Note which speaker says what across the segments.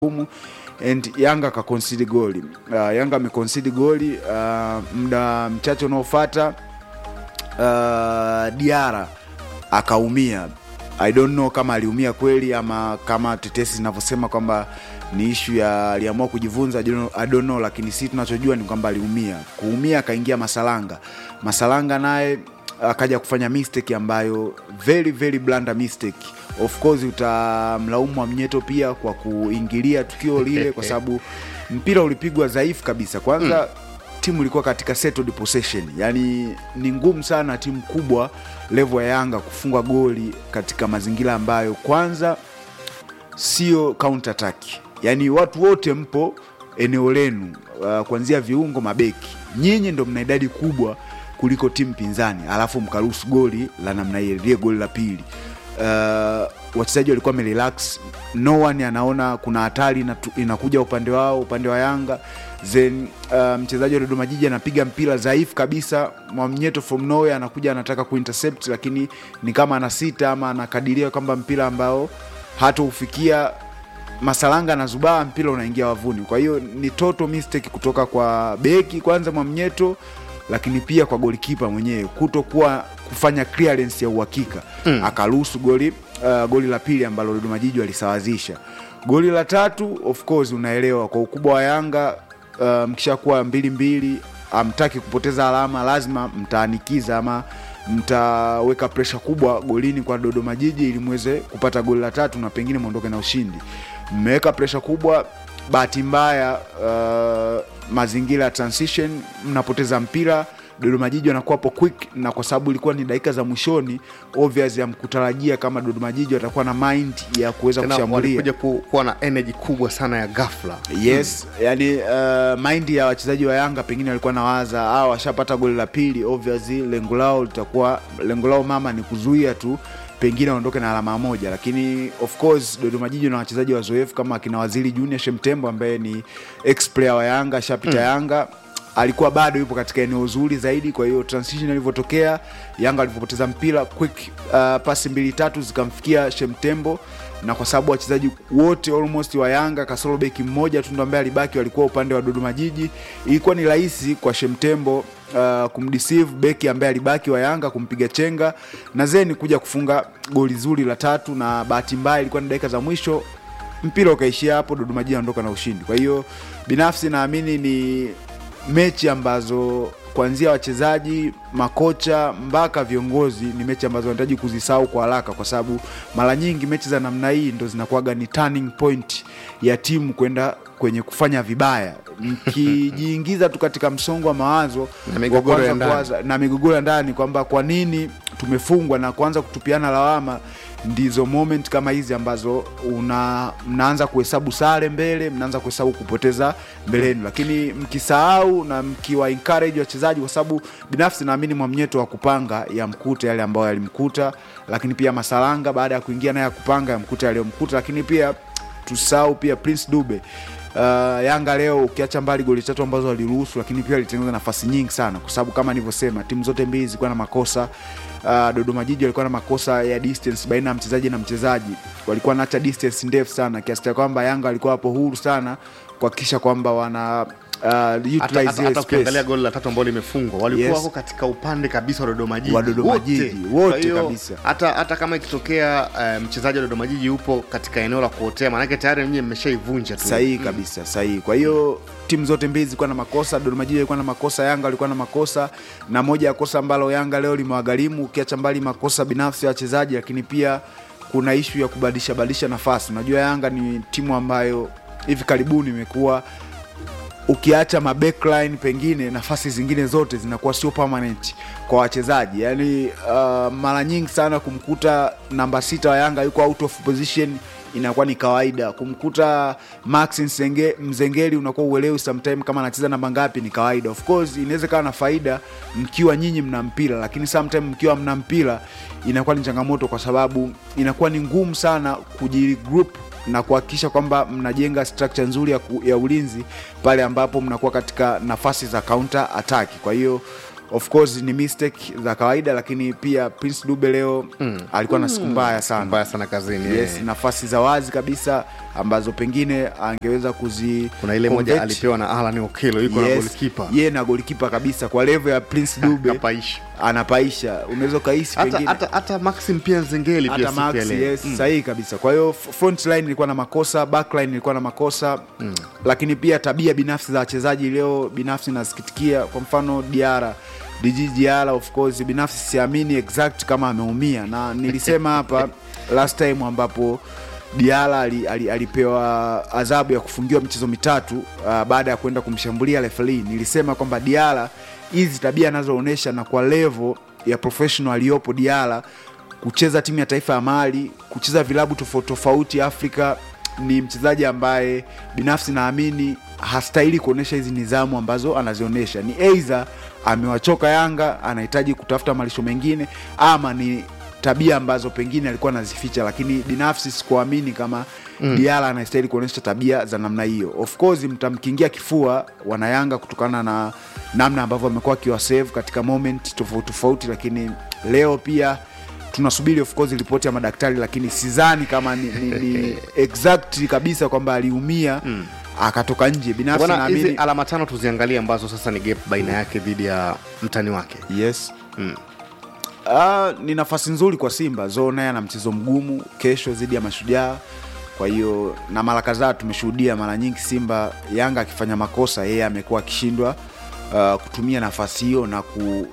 Speaker 1: gumu and Yanga akaconcede goli. Uh, Yanga ameconcede goli uh, muda mchache unaofuata uh, Diara akaumia. I don't know kama aliumia kweli ama kama tetesi zinavyosema kwamba ni ishu ya aliamua kujivunza, I don't know- I don't know, lakini si tunachojua ni kwamba aliumia. Kuumia akaingia Masalanga. Masalanga naye akaja kufanya mistake ambayo very very blunder mistake. Of course utamlaumu Mwamnyeto pia kwa kuingilia tukio lile, kwa sababu mpira ulipigwa dhaifu kabisa. Kwanza timu ilikuwa katika settled possession, yaani ni ngumu sana timu kubwa level ya Yanga kufunga goli katika mazingira ambayo kwanza sio counter attack, yaani watu wote mpo eneo lenu, uh, kuanzia viungo, mabeki, nyinyi ndo mna idadi kubwa kuliko timu pinzani, alafu mkaruhusu goli la namna hiyo, lile goli la pili. Uh, wachezaji walikuwa wamerelax, no one anaona kuna hatari inatu- inakuja upande wao, upande wa Yanga then uh, mchezaji wa Dodoma Jiji anapiga mpira dhaifu kabisa, Mwamnyeto from nowhere anakuja anataka kuintercept, lakini ni kama anasita ama anakadiria kwamba mpira ambao hata ufikia Masalanga na Zubaa, mpira unaingia wavuni. Kwa hiyo ni total mistake kutoka kwa beki kwanza Mwamnyeto, lakini pia kwa golikipa mwenyewe kutokuwa kufanya clearance ya uhakika mm. akaruhusu goli uh, goli la pili ambalo Dodoma Jiji walisawazisha. Goli la tatu of course, unaelewa kwa ukubwa wa Yanga uh, mkishakuwa mbili mbili, amtaki kupoteza alama, lazima mtaanikiza ama mtaweka presha kubwa golini kwa Dodoma Jiji ili muweze kupata goli la tatu na pengine mwondoke na ushindi. Mmeweka presha kubwa, bahati mbaya uh, mazingira ya transition, mnapoteza mpira. Dodoma Jiji wanakuwa hapo quick, na kwa sababu ilikuwa ni dakika za mwishoni, obvious ya mkutarajia kama Dodoma Jiji watakuwa na mind ya kuweza
Speaker 2: Tena
Speaker 1: kushambulia
Speaker 2: walikuja ku, kuwa na energy kubwa sana ya ghafla.
Speaker 1: yes yani uh, mind ya wachezaji wa Yanga pengine walikuwa nawaza ah, washapata goli la pili, obviously lengo lao litakuwa lengo lao mama ni kuzuia tu pengine waondoke na alama moja, lakini of course Dodoma Jiji na wachezaji wazoefu kama akina Waziri Junior Shemtembo ambaye ni ex player wa Yanga ashapita Yanga alikuwa bado yupo katika eneo zuri zaidi. Kwa hiyo transition ilivyotokea, Yanga alivyopoteza mpira quick, uh, pasi mbili tatu zikamfikia Shemtembo, na kwa sababu wachezaji wote almost wa Yanga kasoro beki mmoja tu ndo ambaye alibaki walikuwa upande wa Dodoma Jiji, ilikuwa ni rahisi kwa Shemtembo uh, kumdeceive beki ambaye alibaki wa Yanga kumpiga chenga na zeni kuja kufunga goli zuri la tatu, na bahati mbaya ilikuwa ni dakika za mwisho mpira ukaishia hapo, Dodoma Jiji anaondoka na ushindi. Kwa hiyo binafsi naamini ni mechi ambazo kuanzia wachezaji, makocha mpaka viongozi ni mechi ambazo wanahitaji kuzisahau kwa haraka, kwa sababu mara nyingi mechi za namna hii ndo zinakuwaga ni turning point ya timu kwenda kwenye kufanya vibaya. Mkijiingiza tu katika msongo wa mawazo
Speaker 2: Na migogoro
Speaker 1: wa
Speaker 2: ya
Speaker 1: kwanza
Speaker 2: ndani.
Speaker 1: kuwaza- na migogoro ya ndani kwamba kwa nini tumefungwa na kuanza kutupiana lawama, ndizo moment kama hizi ambazo una mnaanza kuhesabu sare mbele, mnaanza kuhesabu kupoteza mbeleni, lakini mkisahau na mkiwa encourage wachezaji, kwa sababu binafsi naamini Mwamnyeto wa kupanga ya mkuta yale ambayo yalimkuta, lakini pia Masalanga baada ya kuingia naye ya kupanga ya mkuta yaliyomkuta, lakini pia tusahau pia Prince Dube. Uh, Yanga leo ukiacha mbali goli tatu ambazo waliruhusu, lakini pia walitengeneza nafasi nyingi sana, kwa sababu kama nilivyosema, timu zote mbili zilikuwa na makosa. Uh, Dodoma Jiji walikuwa na makosa ya distance baina ya mchezaji na mchezaji, walikuwa naacha distance ndefu sana, kiasi cha kwamba Yanga walikuwa wapo huru sana kuhakikisha kwamba wana uh,
Speaker 2: Hata,
Speaker 1: utilize
Speaker 2: hata,
Speaker 1: ile
Speaker 2: hata ukiangalia
Speaker 1: space.
Speaker 2: goli la tatu ambalo limefungwa walikuwa
Speaker 1: Yes.
Speaker 2: wako katika upande kabisa wa Dodoma Jiji
Speaker 1: Wa Dodoma Jiji, wote
Speaker 2: Kwa hiyo,
Speaker 1: kabisa.
Speaker 2: hata, hata kama ikitokea eh, mchezaji wa Dodoma Jiji upo katika eneo la kuotea, maanake tayari nyinyi mmeshaivunja tu.
Speaker 1: sahihi kabisa sahihi kwa hiyo timu zote mbili zilikuwa na makosa dodoma jiji ilikuwa na makosa yanga walikuwa na makosa na moja ya kosa ambalo yanga leo limewagharimu ukiacha mbali makosa binafsi ya wachezaji lakini pia kuna ishu ya kubadilisha badilisha nafasi unajua yanga ni timu ambayo hivi karibuni imekuwa ukiacha mabackline pengine nafasi zingine zote zinakuwa sio permanent kwa wachezaji yaani uh, mara nyingi sana kumkuta namba sita wa yanga yuko out of position inakuwa ni kawaida kumkuta max Nsenge, mzengeli unakuwa uelewi sometime kama anacheza namba ngapi ni kawaida of course inaweza kawa na faida mkiwa nyinyi mna mpira lakini sometime mkiwa mna mpira inakuwa ni changamoto kwa sababu inakuwa ni ngumu sana kujigroup na kuhakikisha kwamba mnajenga structure nzuri ya, ku, ya ulinzi pale ambapo mnakuwa katika nafasi za counter attack. Kwa hiyo of course ni mistake za kawaida lakini pia prince dube leo alikuwa na siku mbaya sana
Speaker 2: mbaya sana kazini
Speaker 1: yes,
Speaker 2: eh.
Speaker 1: nafasi za wazi kabisa ambazo pengine angeweza kuzi
Speaker 2: kuna ile moja
Speaker 1: convert.
Speaker 2: alipewa na alan okelo yuko na
Speaker 1: Yes,
Speaker 2: golikipa
Speaker 1: ye na golikipa kabisa kwa levo ya prince dube
Speaker 2: kapaisha
Speaker 1: anapaisha unaweza ukahisi
Speaker 2: hata,
Speaker 1: pengine
Speaker 2: hata, hata maxim pia nzengeli pia
Speaker 1: hata
Speaker 2: siku ya
Speaker 1: Max,
Speaker 2: leo
Speaker 1: yes, sahihi kabisa kwa hiyo f- front line ilikuwa na makosa backline ilikuwa na makosa mm. lakini pia tabia binafsi za wachezaji leo binafsi nasikitikia kwa mfano diara dg diara of course binafsi siamini exact kama ameumia na nilisema hapa last time ambapo diara ali, ali, alipewa adhabu ya kufungiwa michezo mitatu uh, baada ya kwenda kumshambulia referi nilisema kwamba diara hizi tabia anazoonyesha na kwa levo ya professional aliyopo diara kucheza timu ya taifa ya mali kucheza vilabu tofauti tofauti afrika ni mchezaji ambaye binafsi naamini hastahili kuonyesha hizi nidhamu ambazo anazionyesha ni eidha amewachoka yanga anahitaji kutafuta malisho mengine ama ni tabia ambazo pengine alikuwa anazificha lakini binafsi sikuamini kama mm. diara anastahili kuonyesha tabia za namna hiyo of course mtamkingia kifua wanayanga kutokana na namna ambavyo amekuwa akiwasave katika moment tofauti tofauti lakini leo pia tunasubiri of course ripoti ya madaktari lakini sidhani kama ni, ni, ni exact kabisa kwamba aliumia mm. akatoka nje binafsi
Speaker 2: bwana hizi
Speaker 1: naamini
Speaker 2: alama tano tuziangalie ambazo sasa ni gap baina yake dhidi ya mtani wake
Speaker 1: yes Ah, ni nafasi nzuri kwa simba zo naye ana mchezo mgumu kesho dhidi ya mashujaa kwa hiyo na mara kadhaa tumeshuhudia mara nyingi simba yanga akifanya makosa yeye amekuwa akishindwa uh, kutumia nafasi hiyo na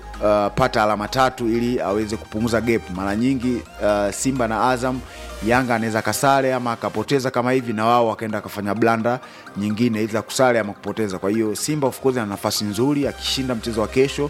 Speaker 1: kupata alama tatu ili aweze kupunguza gap mara nyingi uh, simba na azam yanga anaweza kasare ama akapoteza kama hivi na wao wakaenda akafanya blanda nyingine iza kusare ama kupoteza kwa hiyo simba of course ana nafasi nzuri akishinda mchezo wa kesho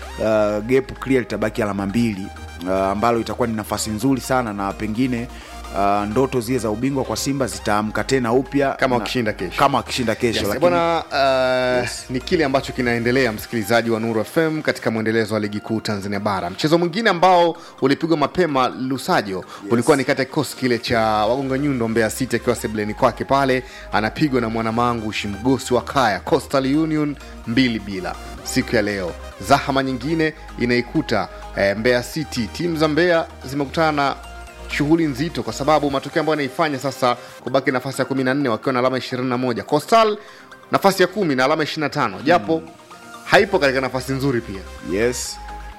Speaker 1: uh, gap clear litabaki alama mbili uh, ambalo itakuwa ni nafasi nzuri sana na pengine uh, ndoto zile za ubingwa kwa simba zitaamka tena upya
Speaker 2: Kama
Speaker 1: na-
Speaker 2: wakishinda kesho.
Speaker 1: kama wakishinda kesho
Speaker 2: Yes,
Speaker 1: lakini-
Speaker 2: bwana uh, ni kile ambacho kinaendelea msikilizaji wa Nuru FM katika mwendelezo wa ligi kuu Tanzania bara. Mchezo mwingine ambao ulipigwa mapema Lusajo yes. ulikuwa ni kati ya kikosi kile cha wagonga nyundo Mbeya City akiwa sebleni kwake pale anapigwa na mwanamangu Shimgosi wa Kaya Coastal Union mbili bila siku ya leo. Zahama nyingine inaikuta eh, Mbeya City. Timu za Mbeya zimekutana na shughuli nzito kwa sababu matokeo ambayo anaifanya sasa kubaki nafasi ya 14 wakiwa na alama 21 Coastal nafasi ya kumi na alama 25 japo haipo katika nafasi nzuri pia
Speaker 1: yes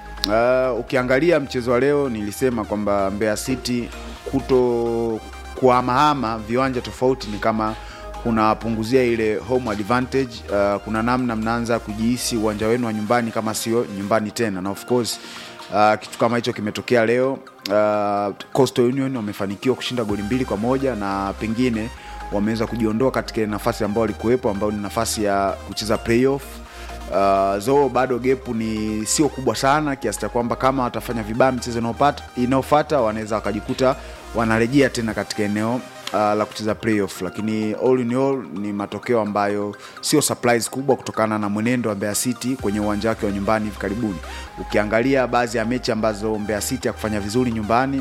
Speaker 1: uh, ukiangalia mchezo wa leo nilisema kwamba Mbeya City kuto kuhamahama viwanja tofauti ni kama kunawapunguzia ile home advantage uh, kuna namna mnaanza kujihisi uwanja wenu wa nyumbani kama sio nyumbani tena na of course uh, kitu kama hicho kimetokea leo uh, Coastal Union wamefanikiwa kushinda goli mbili kwa moja na pengine wameweza kujiondoa katika ile nafasi ambayo walikuwepo ambayo ni nafasi ya kucheza playoff Uh, zo bado gepu ni sio kubwa sana kiasi cha kwamba kama watafanya vibaya mchezo inaopata- inaofata wanaweza wakajikuta wanarejea tena katika eneo uh, la kucheza playoff lakini all in all ni matokeo ambayo sio surprise kubwa kutokana na mwenendo wa Mbeya City kwenye uwanja wake wa nyumbani hivi karibuni ukiangalia baadhi ya mechi ambazo Mbeya City hakufanya vizuri nyumbani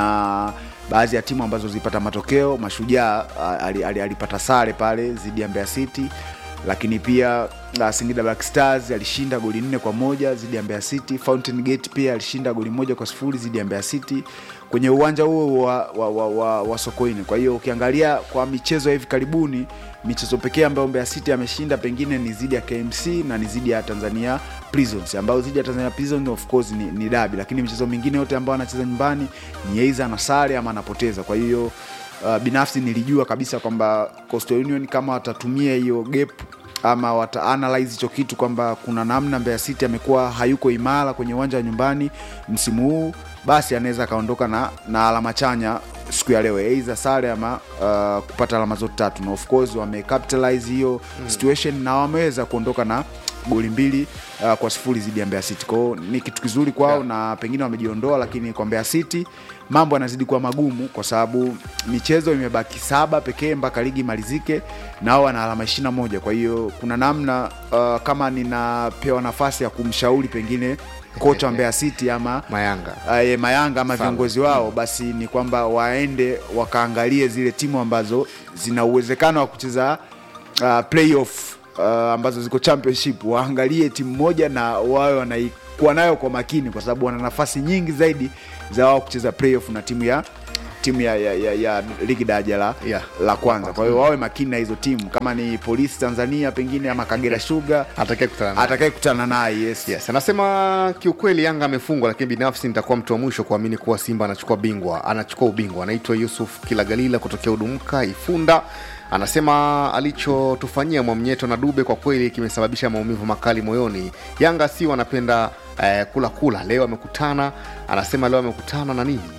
Speaker 1: na baadhi ya timu ambazo zilipata matokeo mashujaa uh, ali- ali- alipata sare pale dhidi ya Mbeya City lakini pia uh, Singida Black Stars alishinda goli nne kwa moja dhidi ya Mbeya City. Fountain Gate pia alishinda goli moja kwa sifuri dhidi ya Mbeya City kwenye uwanja huo wa, wa, wa, wa, wa Sokoine. Kwa hiyo ukiangalia kwa michezo ya hivi karibuni, michezo pekee ambayo Mbeya City ameshinda pengine ni dhidi ya KMC na ni dhidi ya Tanzania Prisons, ambayo dhidi ya Tanzania Prisons of course ni, ni dabi, lakini michezo mingine yote ambayo anacheza nyumbani ni aidha na sare ama anapoteza. Kwa hiyo uh, binafsi nilijua kabisa kwamba Coastal Union kama watatumia hiyo gap ama wata analyze hicho kitu kwamba kuna namna Mbeya City amekuwa hayuko imara kwenye uwanja wa nyumbani msimu huu, basi anaweza akaondoka na, na alama chanya siku ya leo, aidha sare ama uh, kupata alama zote tatu, na of course wamecapitalize hiyo mm. situation na wameweza kuondoka na goli mbili uh, kwa sifuri dhidi ya Mbeya City. Kwao ni kitu kizuri kwao
Speaker 2: Yeah.
Speaker 1: na pengine wamejiondoa, lakini kwa Mbeya City mambo yanazidi kuwa magumu kwa sababu michezo imebaki saba pekee mpaka ligi imalizike, na wao wana alama 21. Kwa hiyo kuna namna uh, kama ninapewa nafasi ya kumshauri pengine kocha wa Mbeya City ama
Speaker 2: Mayanga
Speaker 1: uh, Mayanga ama
Speaker 2: Sawa.
Speaker 1: viongozi wao, basi ni kwamba waende wakaangalie zile timu ambazo zina uwezekano wa kucheza uh, playoff uh, ambazo ziko championship, waangalie timu moja na wawe wanai kuwa nayo kwa makini kwa sababu wana nafasi nyingi zaidi za wao kucheza playoff na timu ya timu ya, ya, ya, ya ligi daraja la,
Speaker 2: Yeah.
Speaker 1: la kwanza kwa hiyo wawe makini na hizo timu kama ni polisi tanzania pengine ama kagera sugar
Speaker 2: atakaye kutana naye.
Speaker 1: atakaye kutana naye yes.
Speaker 2: Yes, anasema kiukweli Yanga amefungwa, lakini binafsi nitakuwa mtu wa mwisho kuamini kuwa Simba anachukua bingwa, anachukua ubingwa. Anaitwa Yusuf Kilagalila kutokea Udumka Ifunda. Anasema alichotufanyia Mwamnyeto na Dube kwa kweli kimesababisha maumivu makali moyoni. Yanga si wanapenda eh, kula kula. Leo amekutana, anasema leo amekutana na nini?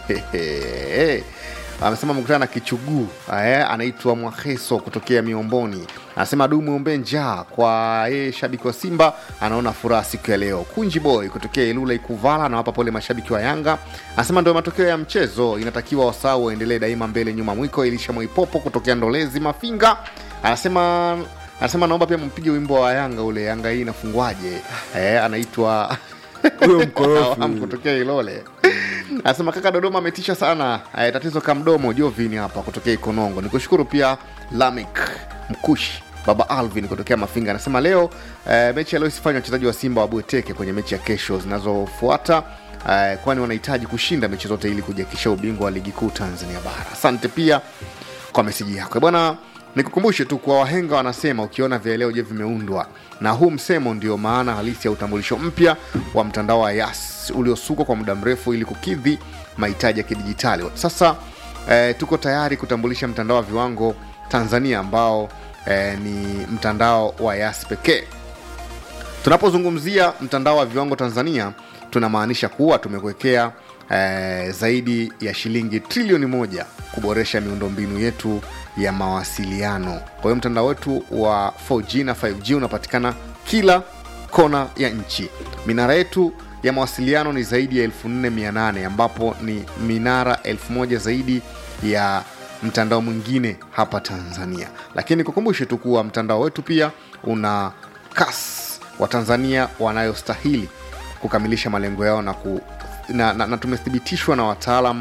Speaker 2: amesema amekutana na kichuguu eh, anaitwa Mwaheso kutokea Miomboni. Anasema du mwombe njaa kwa yeye shabiki wa Simba, anaona furaha siku ya leo. Kunji Boy kutokea Ilula Ikuvala anawapa pole mashabiki wa Yanga, anasema ndio matokeo ya mchezo, inatakiwa wasau waendelee daima mbele nyuma mwiko. Elisha Mwaipopo kutokea Ndolezi Mafinga anasema anasema naomba pia mpige wimbo wa Yanga ule, Yanga hii inafungwaje? Eh, anaitwa
Speaker 1: Huyo mkorofi
Speaker 2: Am kutokea Ilole anasema kaka Dodoma ametisha sana. Eh, tatizo kamdomo Jovini hapa kutokea Ikonongo. Nikushukuru pia Lamik Mkushi baba Alvin kutokea Mafinga anasema leo eh, mechi ya leo isifanywa wachezaji wa Simba wabweteke kwenye mechi ya kesho zinazofuata eh, kwani wanahitaji kushinda mechi zote ili kujiakisha ubingwa wa ligi kuu Tanzania bara. Asante pia kwa meseji yako bwana. Nikukumbushe tu kuwa wahenga wanasema ukiona vieleo je vimeundwa, na huu msemo ndio maana halisi ya utambulisho mpya wa mtandao wa Yas uliosukwa kwa muda mrefu ili kukidhi mahitaji ya kidijitali. Sasa eh, tuko tayari kutambulisha mtandao wa viwango Tanzania ambao eh, ni mtandao wa Yas pekee. Tunapozungumzia mtandao wa viwango Tanzania, tunamaanisha kuwa tumekuwekea eh, zaidi ya shilingi trilioni moja kuboresha miundombinu yetu ya mawasiliano. Kwa hiyo mtandao wetu wa 4G na 5G unapatikana kila kona ya nchi. Minara yetu ya mawasiliano ni zaidi ya 4800 ambapo ni minara 1000 zaidi ya mtandao mwingine hapa Tanzania. Lakini kukumbushe tu kuwa mtandao wetu pia una kasi Watanzania wanayostahili kukamilisha malengo yao na, ku, na, na, na tumethibitishwa na wataalam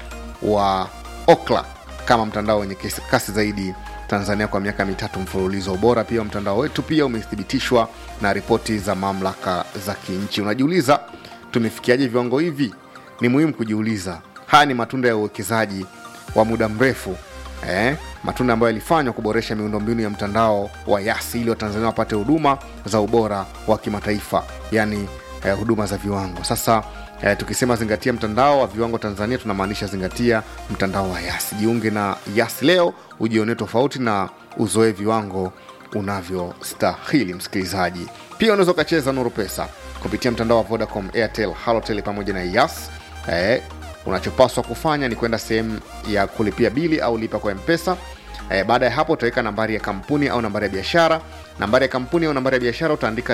Speaker 2: wa Okla kama mtandao wenye kesi- kasi zaidi Tanzania kwa miaka mitatu mfululizo. Ubora pia wa mtandao wetu pia umethibitishwa na ripoti za mamlaka za kinchi. Unajiuliza, tumefikiaje viwango hivi? Ni muhimu kujiuliza. Haya ni matunda ya uwekezaji wa muda mrefu eh, matunda ambayo yalifanywa kuboresha miundombinu ya mtandao wa Yasi ili Watanzania wapate huduma za ubora wa kimataifa, yani eh, huduma za viwango. Sasa eh, tukisema zingatia mtandao wa viwango Tanzania, tunamaanisha zingatia mtandao wa Yasi. Jiunge na Yasi leo ujionee tofauti na uzoe viwango unavyostahili. Msikilizaji, pia unaweza ukacheza Nuru Pesa kupitia mtandao wa Vodacom, Airtel, Halotel pamoja na Yas eh, unachopaswa kufanya ni kwenda sehemu ya kulipia bili au lipa kwa mpesa e, baada ya hapo utaweka nambari ya kampuni au nambari ya biashara nambari ya kampuni au nambari ya biashara utaandika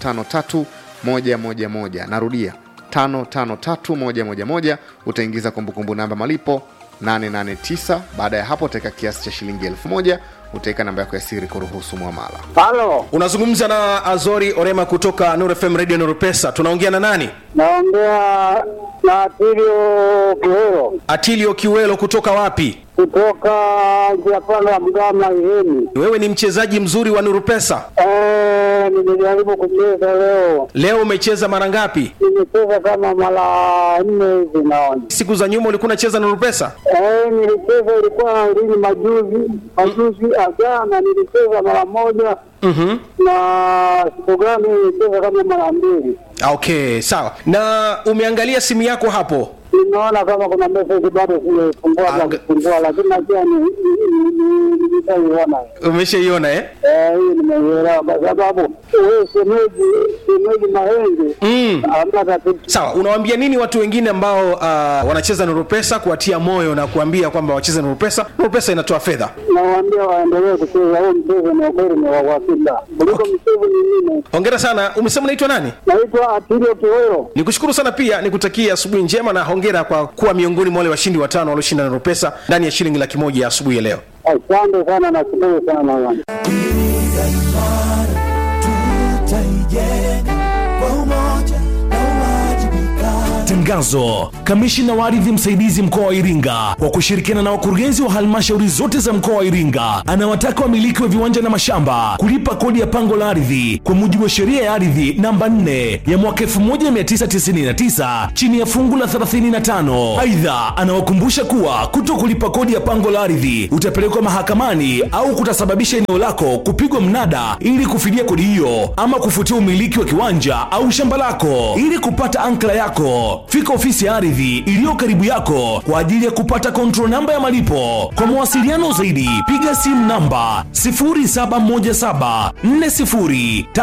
Speaker 2: 553111 narudia 553111 utaingiza kumbukumbu namba malipo 889 baada ya hapo utaweka kiasi cha shilingi 1000 utaweka namba yako ya siri kuruhusu mwamala
Speaker 3: Halo,
Speaker 4: unazungumza na azori orema kutoka Nuru fm radio Nuru pesa tunaongea na nani
Speaker 3: naongea na Atilio Kiwero
Speaker 4: atilio kiwelo kutoka wapi
Speaker 3: kutoka njia panda ya Mgama Ihemi.
Speaker 4: wewe ni mchezaji mzuri wa Nuru pesa
Speaker 3: Eh, nimejaribu kucheza leo,
Speaker 4: leo umecheza mara ngapi
Speaker 3: nimecheza kama mara nne hivi naona.
Speaker 4: siku za nyuma ulikuwa unacheza Nuru pesa
Speaker 3: Eh, nilicheza ilikuwa lini majuzi majuzi jana nilicheza mara moja
Speaker 4: mm-hmm.
Speaker 3: na siku gani nilicheza kama mara mbili.
Speaker 4: okay sawa na umeangalia simu yako hapo
Speaker 3: Nimeona kama kuna message bado sijaifungua
Speaker 4: Anga-
Speaker 3: za kufungua, lakini najua ni ni- ni- ni- nitaiona.
Speaker 4: umeshaiona eh?
Speaker 3: Eh, hii nimeielewa kwa sababu wewe shemeji shemeji Mahenge
Speaker 4: mm.
Speaker 3: hamna tatizo.
Speaker 4: sawa unawaambia nini watu wengine ambao uh, wanacheza Nuru pesa kuwatia moyo na kuambia kwamba wacheze Nuru pesa Nuru pesa inatoa fedha
Speaker 3: Nawaambia waendelee kucheza huu mchezo, ni ukweli ni wa uhakika kuliko mchezo mingine.
Speaker 4: hongera sana umesema unaitwa nani
Speaker 3: Naitwa Atilio Kiwero.
Speaker 4: nikushukuru sana pia nikutakia asubuhi njema na hongera kwa kuwa miongoni mwa wale washindi watano walioshinda Nuru pesa ndani ya shilingi laki moja ya asubuhi ya leo
Speaker 3: Asante sana, nashukuru sana bwana.
Speaker 5: Iringa imara tutaijenga kwa umoja na uwajibikaji. Tangazo: Kamishina wa ardhi msaidizi mkoa wa Iringa kwa kushirikiana na wakurugenzi wa halmashauri zote za mkoa wa Iringa anawataka wamiliki wa viwanja na mashamba kulipa kodi ya pango la ardhi kwa mujibu wa sheria ya ardhi namba 4 ya mwaka 1999 chini ya fungu la 35. Aidha, anawakumbusha kuwa kuto kulipa kodi ya pango la ardhi utapelekwa mahakamani au kutasababisha eneo lako kupigwa mnada ili kufidia kodi hiyo ama kufutia umiliki wa kiwanja au shamba lako. Ili kupata ankla yako, fika ofisi ya ardhi iliyo karibu yako kwa ajili ya kupata control namba ya malipo. Kwa mawasiliano zaidi, piga simu namba 071740